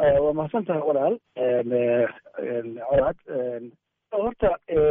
waa mahadsan tahay walaal colaad horta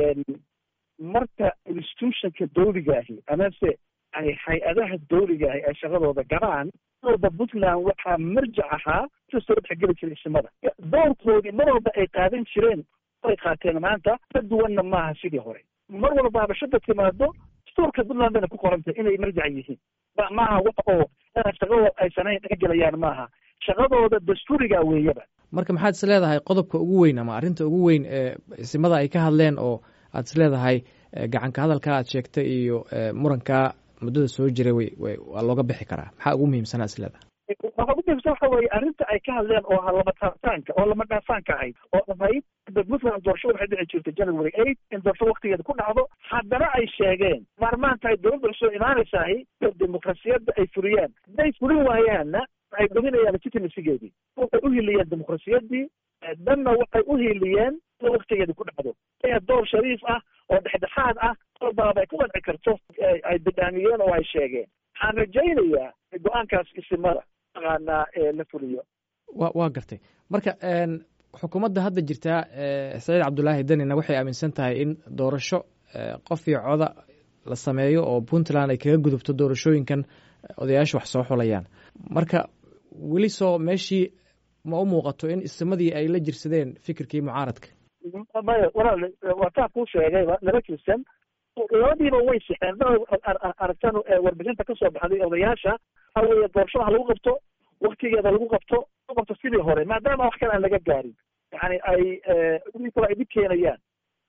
marka institutionka dawligaahi amase ay hay-adaha dawligaahi ay shaqadooda galaan walba puntland waxaa marjac ahaa kasoo dhexgeli jiray isimada doorkoodii mar walba ay qaadan jireen ay qaateen maanta ka duwanna maaha sidii hore mar walba habashada timaado dastuurka puntland bayna ku qoran tahay inay marjac yihiin maaha wax oo shaqadooda aysan dhexgelayaan maaha shaqadooda dastuuriga weeyaba marka maxaad is leedahay qodobka ugu weyn ama arrinta ugu weyn ee isimada ay ka hadleen oo aad is leedahay gacanka hadalka aad sheegtay iyo murankaa muddada soo jiray way way waa looga bixi karaa maxaa ugu muhiimsanaa is leedahay waxa ugu muhiimsan waxa weeye arrinta ay ka hadleen oo ahaa lama taabtaanka oo lama dhaafaanka ahayd oo ahayd puntland doorasho waxay dhici jirtay january eight in doorasho waktigeeda ku dhacdo haddana ay sheegeen maarmaan tahay dowladda cusub imaanaysahay dimuqrasiyadda ay fuliyaan hadday fulin waayaanna waxay dhuminayaan legitimacygeedii waxay u hiliyeen dimuqrasiyaddii danna waxay u hiliyeen in waktigeeda ku dhacdo door shariif ah oo dhexdhexaad ah kolbaaba ay ku qanci karto ay bidhaamiyeen oo ay sheegeen waxaan rajaynayaa go-aankaas isimada taqaanaa la fuliyo wa waa gartay marka xukuumadda hadda jirtaa saciid cabdulaahi danina waxay aaminsan tahay in doorasho qof iyo coda la sameeyo oo puntland ay kaga gudubto doorashooyinkan odayaasha wax soo xulayaan marka weli soo meeshii ma u muuqato in isimadii ay la jirsadeen fikirkii mucaaradka maya walaal waa taa kuu sheegayba laba jirsan labadiiba way sixeen aragtan warbixinta kasoo baxday odayaasha waxa weeye doorashada ha lagu qabto waktigeeda lagu qabto lagu qabto sidii hore maadaama wax kale aan laga gaarin yani ay kale ay dhib keenayaan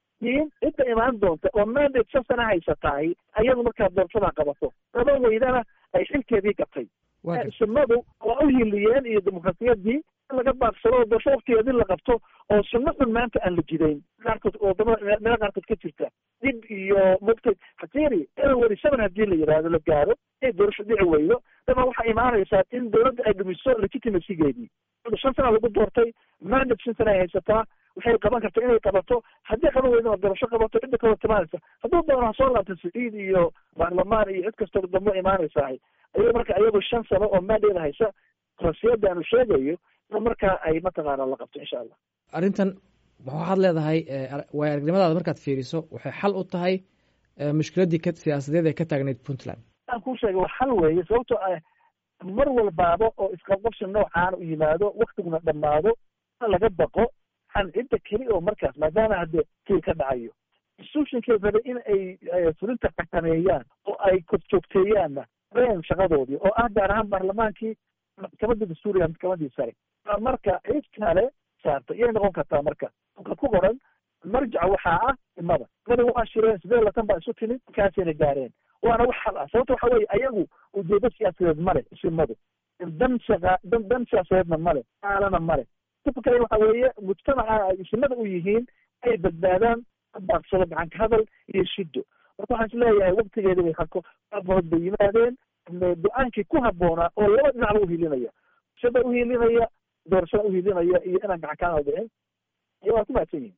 in cidda imaan doonta oo mandate shan sana haysatahay ayadu markaa doorashada qabato laba weydana ay xilkeedii gatay sunnadu waa u hiliyeen iyo dimuqrasiyadii in laga baaqsado oo doorasho waktigeedii la qabto oo sunno xun maanta aan la jidayn qaarkood wadamada meelo qaarkood ka jirta dib iyo mugtay hatiri january seven haddii la yidhaahdo la gaaro inay doorasho dhici weydo daba waxaa imaanaysaa in dowladda ay dhumiso legitimacygeedii shan sana lagu doortay mandate shan sana ay haysataa waxay qaban karta inay qabato haddii qaban weydana doorasho qabato cidda kaloo timaanaysa hadduu doono ha soo laabta siciid iyo baarlamaan iyo cid kastoo dambo imaanaysahay ayago marka ayagu shan sano oo mandate haysa rasiyada aanu sheegayo markaa ay mataqaana la qabto insha allah arrintan waxaad leedahay waay aragnimadaada markaad fiiriso waxay xal u tahay mushkiladdii ka siyaasadeed ee ka taagnayd puntland aan kuu sheegay waa xal weeye sababtoo ah mar walbaaba oo isqabqabsi noocaan u yimaado waktiguna dhammaado laga baqo an cidda keli oo markaas maadaama hadde kii ka dhacayo institutionkay rabay in ay fulinta xakameeyaan oo ay korjoogteeyaanna reen shaqadoodii oo ah gaar ahaan baarlamaankii maxkamadda dastuuriga maxkamadii sare marka cid kale saarta iyay noqon kartaa marka ka ku qoran marjaca waxaa ah imada imada waa shireen sidee latan baa isu timid markaasayna gaareen waana wax xal ah sababta waxa weye ayagu ujeedo siyaasadeed male isimadu dan shaqa dan dan siyaasadeedna male aalana male kale waxa weeye mujtamaca ay isimada u yihiin ay badbaadaan baaqsado gacanka hadal iyo shido marka waxaan is leeyahay waktigeeda way hako abood bay yimaadeen go-aankii ku habboonaa oo laba dhinacba uhilinaya shada uhilinaya doorashada uhilinaya iyo inaan gacan kaa dhicin iyo waa ku mahadsan yihin